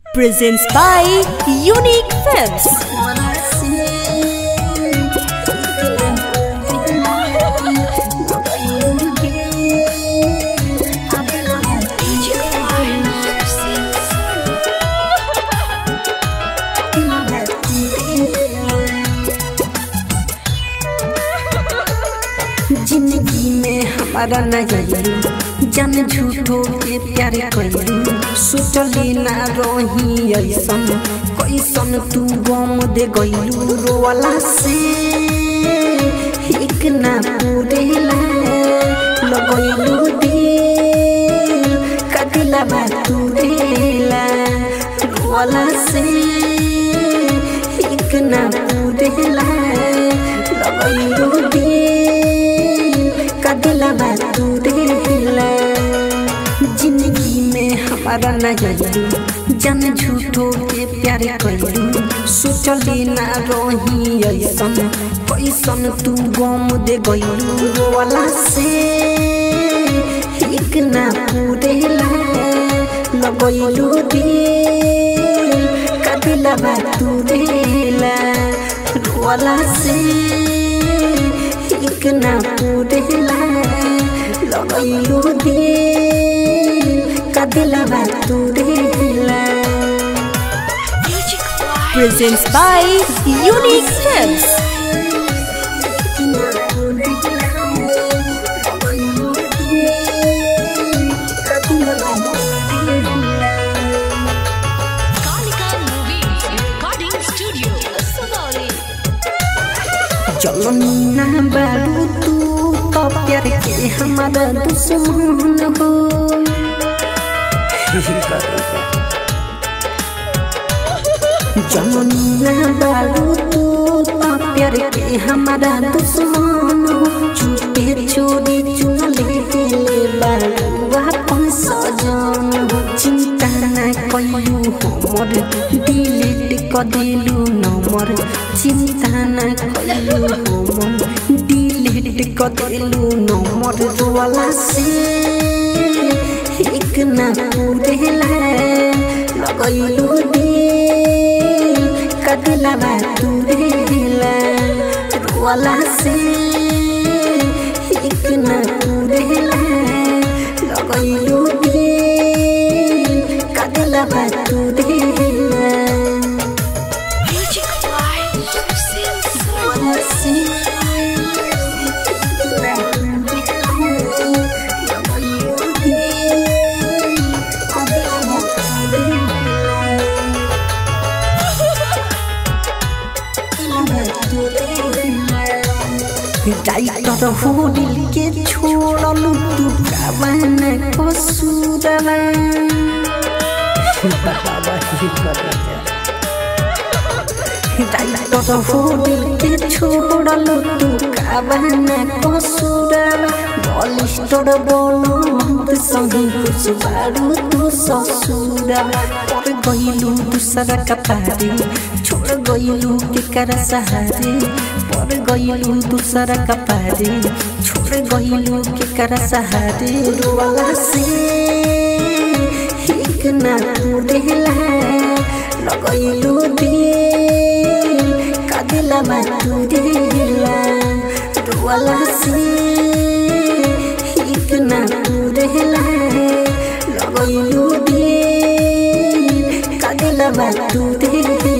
presents by Unique Films. जिंदगी में हमारा नजर जन झूठो के प्यार कइलू सोचली ना रही ऐसन कैसन तू गम दे गइलू रोवाला से एक ना पूरेला लगइलू दिल कदिला बा तू रेला रोवाला से एक ना पूरेला लगइलू दिल कदिला बा तू रेला जिंदगी में हमारा नजर जन झूठो के प्यार कइलू सोचली ना रही ऐसन कैसन तू गम दे गइलू रोवाला से एक ना पूरेला लगइलू दिल कदिला बा तू रेला रोवाला से एक ना पूरेला लगइलू दिल कदिला बा तू रेला Presents by Unique Films. Kalika Movies Recording Studio, Sonali. चलनी ना बारू तू तो प्यार के हमारा दुश्मन हो चलनी ना बारू तू तो प्यार के हमारा दुश्मन हो चुपे चोरी चुन ले ले बारू अपन सजन हो चिंता ना कइलू हमर डिलीट क दिलू नंबर चिंता ना कइलू हमर डिलीट क दिलू नंबर वाला से एक ना पूरेला लगइलू दिल कदिला बा तू रेला वाला से एक ना पूरेला लगइलू दिल कदिला बा तू रेला Music by Sil वाला से लगइलू दिल कदिला बा तू डाइटर हो दिल के छोड़लू तू कावन कसूरवा डाइटर हो दिल के छोड़लू तू कावन कसूरवा बलिष्ठर बोलो मत संगी कुछ बारू तू ससुरवा पर गइलू दूसरा कपारे छोड़ गइलू के कर सहारे पर गइलू दूसरा कपारे छोड़ गइलू के कर सहारे रोवाला से एक ना पूरेला लगइलू दिल कदिला बा तू रेला रोवाला से एक ना पूरेला लगइलू दिल कदिला बा तू रेला